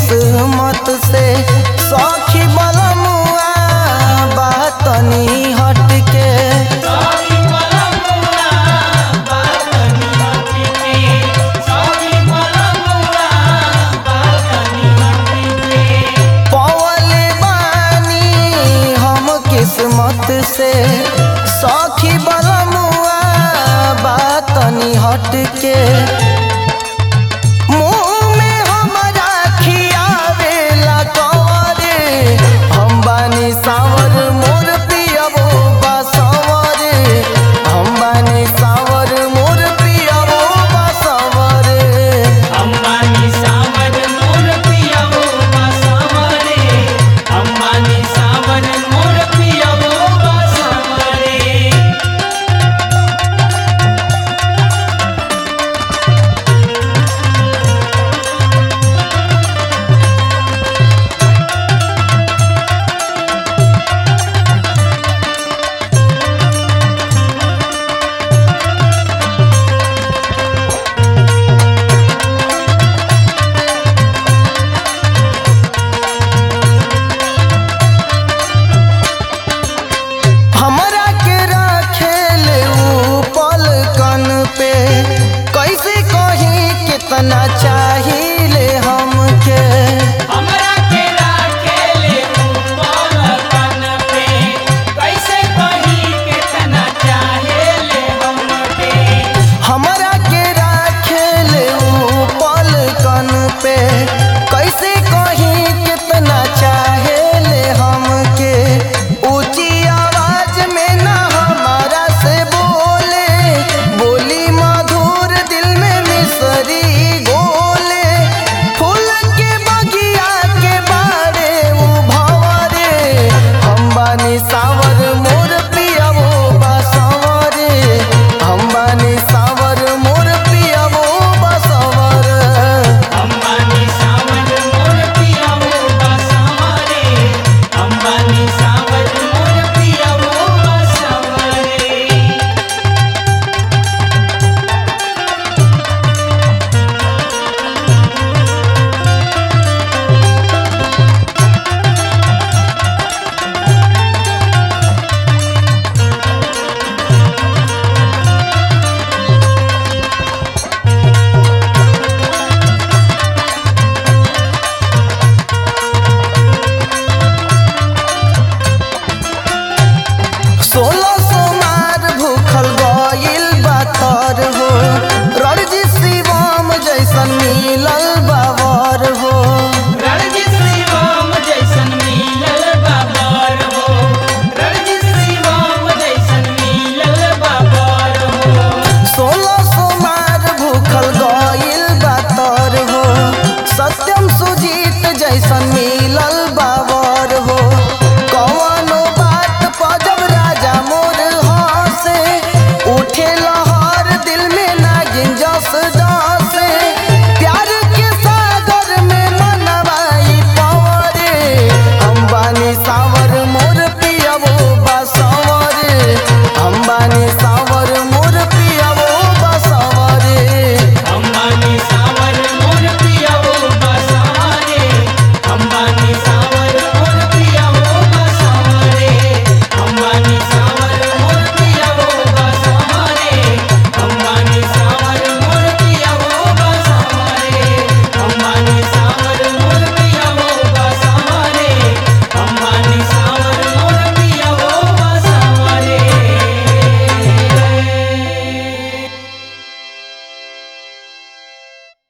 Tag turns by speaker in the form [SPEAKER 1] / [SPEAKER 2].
[SPEAKER 1] किस्मत से सखी बलमुआ बातनी हट के पवले बानी हम किस्मत से सखी बलमुआ बातनी हट के मुँह में हमरा खियावेला कवरे हम बानी सावर मोर पियबो बसवरे हम बानी सावर मोर पियबो बसवरे
[SPEAKER 2] अंबानी सावर मोर पियावो बसवरे अंबानी सावर मोर पियावो बसवरे
[SPEAKER 1] हमरा के राखेल ऊ पलकन पे कैसे कहीं कितना चाहिए हमके
[SPEAKER 2] हमरा के राखेले ऊपर कन पे कैसे कही कितना चाहेले हमके
[SPEAKER 1] हमरा के राखेल ऊ पलकन पे